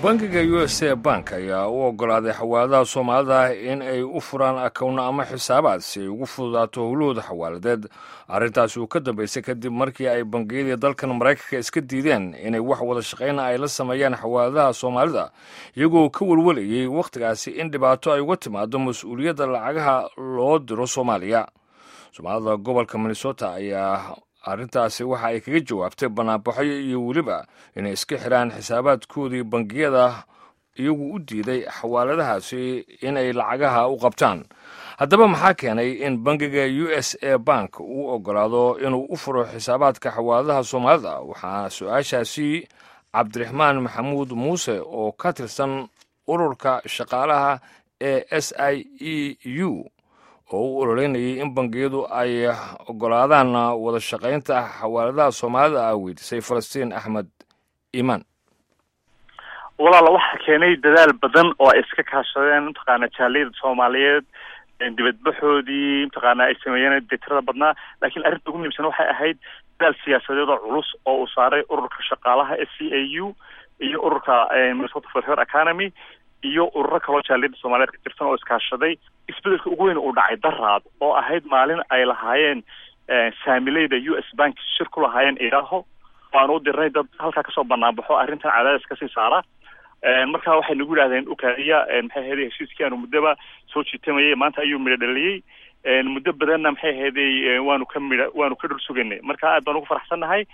bangiga u s a bank ayaa u oggolaaday xawaaladaha soomaalida in ay u furaan akowno ama xisaabaad si ay ugu fududaato howlahooda xawaaladeed arrintaasi uu ka dambeysay kadib markii ay bangiyadii dalkan maraykanka iska diideen inay wax wada shaqayna ay la sameeyaan xawaaladaha soomaalida iyagoo ka welwalayay wakhtigaasi in dhibaato ay uga timaado mas-uuliyadda lacagaha loo diro soomaaliya soomaalida gobolka minnesota ayaa arrintaasi waxa ay kaga jawaabtay banaanbaxyo iyo weliba inay iska xidhaan xisaabaadkoodii bangiyada iyagu u diiday xawaaladahaasi inay lacagaha u qabtaan haddaba maxaa keenay in bangiga u s a bank uu oggolaado inuu u furo xisaabaadka xawaaladaha soomaalida waxaa su-aashaasi cabdiraxmaan maxamuud muuse oo ka tirsan ururka shaqaalaha ee s i e u oo u ololeynayay in bangiyadu ay oggolaadaan wada shaqaynta xawaaladaha soomaalida ah weydiisay falastiin axmed iimaan walaala waxaa keenay dadaal badan oo ay iska kaashadeen mataqaana jaaliyada soomaaliyeed dibadbaxoodii mataqaana ay sameeyeen dee tirada badnaa laakiin arrinta ugu muhiimsan waxay ahayd dadaal siyaasadeed oo culus oo uu saaray ururka shaqaalaha s c a u iyo ururka minnesota for her economy iyo ururo kaloo jaaliyada soomaaliyeed ka tirsan oo iskaashaday isbedelka ugu weyn uu dhacay daraad oo ahayd maalin ay lahaayeen saamileyda u s bank shir ku lahaayeen idaaho waan u dirnay dad halkaa kasoo banaanbaxo arrintan cadaadis kasii saara marka waxay nagu yidhahdeen ukaadiya maxay ahayday heshiiskii aanu muddoba soo jiitamayay maanta ayuu midho dhaliyey muddo badanna maxay ahayday waanu ka midha waanu ka dhul sugaynay marka aad baan ugu faraxsannahay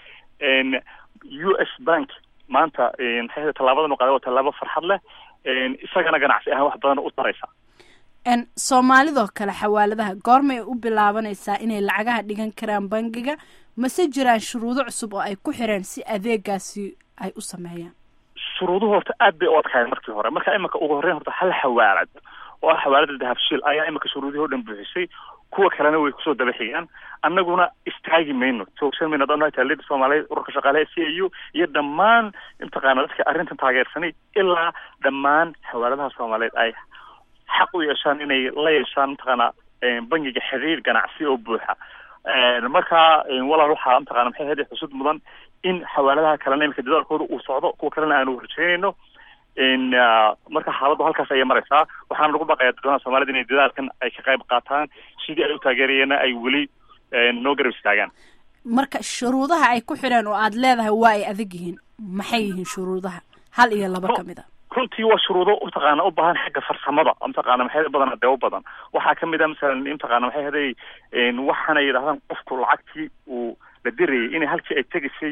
u s bank maanta maxay ahayday tallaabadan u qaaday waa tallaabo farxad leh isagana ganacsi ahaan wax badan u taraysa soomaalidoo kale xawaaladaha goormay u bilaabanaysaa inay lacagaha dhigan karaan bangiga mase jiraan shuruudo cusub oo ay ku xireen si adeegaasi ay u sameeyaan shuruuduhu horta aad bay u adkaayeen markii hore marka iminka ugu horreyn horta hal xawaalad oo ah xawaalada dahabshiil ayaa iminka shuruudihii o dhan buuxisay kuwa kalena way kusoo daba xigaan annaguna istaagi mayno joogsan mayno adaan taaliyada soomaaliyeed ururka shaqaalaha c a u iyo dhammaan mataqaana dadka arrintan taageersanay ilaa dhammaan xawaaladaha soomaaliyeed ay xaq u yeeshaan inay la yeeshaan mataqaana bangiga xiriir ganacsi oo buuxa marka walaal waxaa mataqana maxay ahayd xusud mudan in xawaaladaha kalena iminka dadaalkooda uu socdo kuwa kalena aanu rajeynayno marka xaaladdu halkaas ayay maraysaa waxaana lagu baqayaa dadweynaha soomaalida inay dadaalkan ay ka qayb qaataan sidii ay u taageerayeena ay weli noo garab istaagaan marka shuruudaha ay ku xidheen oo aada leedahay waa ay adag yihiin maxay yihiin shuruudaha hal iyo laba kamid a runtii waa shuruudo mataqaana u baahan xagga farsamada mataqaana maxay badan dee u badan waxaa kamid a masalan mataqaana maxay haday waxaana yidhahdaan qofku lacagtii uu la dirayay inay halkii ay tegaysay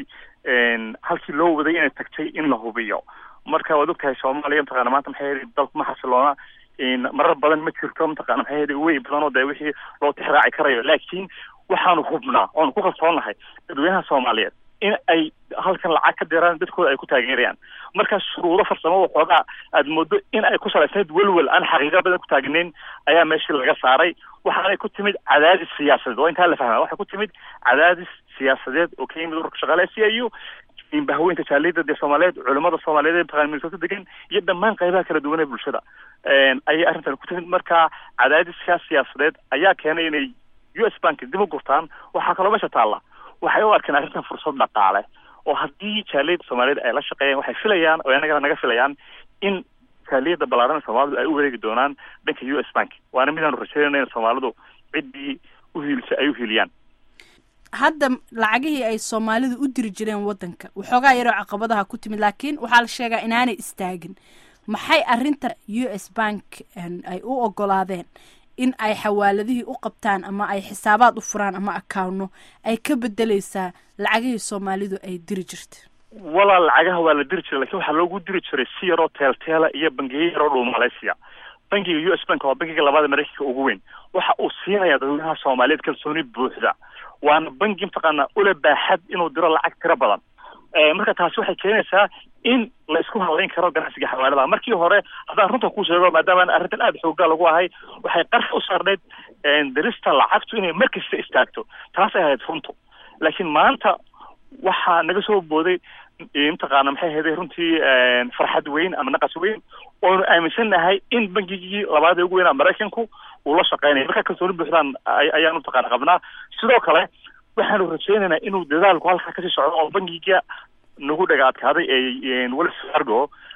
halkii loo waday inay tagtay in la hubiyo marka waad ogtahay soomaaliya mataqana maanta maxay haday dalku ma xasiloona marar badan ma jirto mataqana maxay haday wey badan oo dee wixii loo tixraaci karayo laakiin waxaanu hubnaa oonu ku kalsoonahay dadweynaha soomaaliyeed in ay halkan lacag ka diraan dadkooda ay ku taageerayaan marka shuruudo farsamo waxoogaa aada moodo in ay ku salaysnayd welwel aan xaqiiqa badan ku taagnayn ayaa meeshii laga saaray waxaanay ku timid cadaadis siyaasadeed oo intaa la fahmaa waxay ku timid cadaadis siyaasadeed oo ka yimid ururka shaqaale c i u bahweynta jaaliyada dee soomaaliyeed culimada soomaaliyeed ee mataqana minnesota degan iyo dhammaan qaybaha kala duwan ee bulshada ayay arrintan ku timid marka cadaadiskaas siyaasadeed ayaa keenay inay u s bank dib u gurtaan waxaa kaloo meesha taalla waxay u arkeen arrintan fursad dhaqaale oo haddii jaaliyada soomaaliyeed ay la shaqeeyaan waxay filayaan oo annagana naga filayaan in jaaliyada ballaaran soomaalidu ay u wareegi doonaan dhanka u s bank waana midaanu rajeynayna in soomaalidu ciddii u hiilisay ay u hiiliyaan hadda lacagihii ay soomaalidu u diri jireen waddanka waxoogaa yaroo caqabadaha ku timid laakiin waxaa la sheegaa inaanay istaagin maxay arrinta u s bank ay u ogolaadeen in ay xawaaladihii u qabtaan ama ay xisaabaad u furaan ama accounno ay ka bedeleysaa lacagihii soomaalidu ay diri jirta walaal lacagaha waa la diri jiray lakin waxaa loogu diri jiray si yaroo teelteela iyo bangiyo yaroo dhul malaysia bangiga u s bank waa bangiga labaada maraykanka ugu weyn waxa uu siinayaa dadweynaha soomaaliyeed kalsooni buuxda waana bangi mataqaana ula baaxad inuu diro lacag tiro badan marka taasi waxay keenaysaa in la isku halayn karo ganacsiga xawaaladaha markii hore haddaan runta ku sheego maadaama arrintan aada xoogaa lagu ahay waxay qarka u saarneyd dirista lacagtu inay mar kasta istaagto taasay ahayd runtu laakiin maanta waxaa naga soo booday mataqaana maxay ahayday runtii farxad weyn ama naqas weyn oonu aaminsannahay in bangigii labaad ee ugu weynaa maraykanku uu la shaqeynaya markaa kalsooni buuxdaan ayaan mataqaana qabnaa sidoo kale waxaanu rajaynaynaa inuu dadaalku halkaa kasii socdo oo bangiga nagu dhaga adkaaday ee wells fargo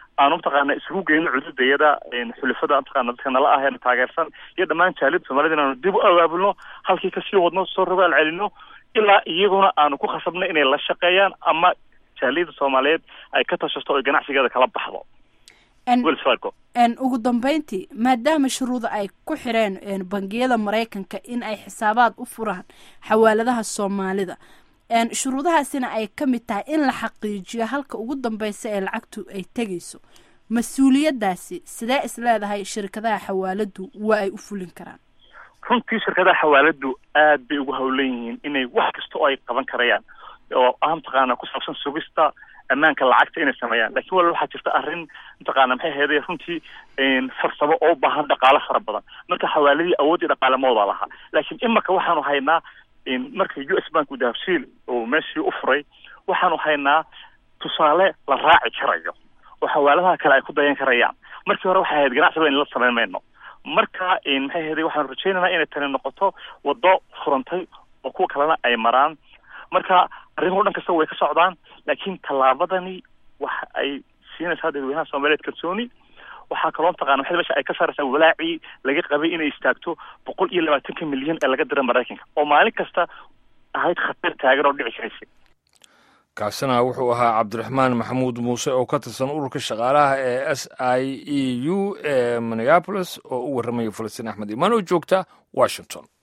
aanu mataqaana isugu geyno cududayada xulafada mataqaana dadka nala ah ee taageersan iyo dhammaan jaalida soomaalida inaanu dib u abaabulno halkii kasii wadno soo rogaal celino ilaa iyaguna aanu ku khasabno inay la shaqeeyaan ama jaaliyada soomaaliyeed ay ka tashato oy ganacsigeeda kala baxdo wells fargo ugu dambeyntii maadaama shuruuda ay ku xireen bangiyada maraykanka in ay xisaabaad u furaan xawaaladaha soomaalida shuruudahaasina ay ka mid tahay in la xaqiijiyo halka ugu dambeysa ee lacagtu ay tegayso mas-uuliyadaasi sidee is leedahay shirkadaha xawaaladu waa ay u fulin karaan runtii shirkadaha xawaaladu aad bay ugu hawlan yihiin inay wax kasta oo ay qaban karayaan oo ah mataqaana ku saabsan sugista ammaanka lacagta inay sameeyaan lakin wal waxaa jirta arrin mataqaana maxay ahayday runtii farsamo oo u baahan dhaqaalo fara badan marka xawaaladii awoodii dhaqaale moodaa lahaa laakiin imaka waxaanu haynaa marka u s bank dahabshiil oo meeshii u furay waxaanu haynaa tusaale la raaci karayo oo xawaaladaha kale ay ku dayan karayaan markii hore waxay ahayd ganacsiba in la samayn mayno marka maxay ahayday waxaanu rajaynaynaa inay tani noqoto waddo furantay oo kuwa kalena ay maraan marka arrimuhu dhan kasta way ka socdaan laakiin tallaabadani waxa ay siinaysaa dadweynaha soomaaliyeed kalsooni waxaa kaloo mataqana maxay meesha ay ka saaraysaa walaacii laga qabay inay istaagto boqol iyo labaatanka milyan ee laga dira maraykanka oo maalin kasta ahayd khatar taagan oo dhici karaysa kaasina wuxuu ahaa cabdiraxmaan maxamuud muuse oo ka tirsan ururka shaqaalaha ee s i e u ee minneapolis oo u warramaya falastiin axmed imaan oo joogta washington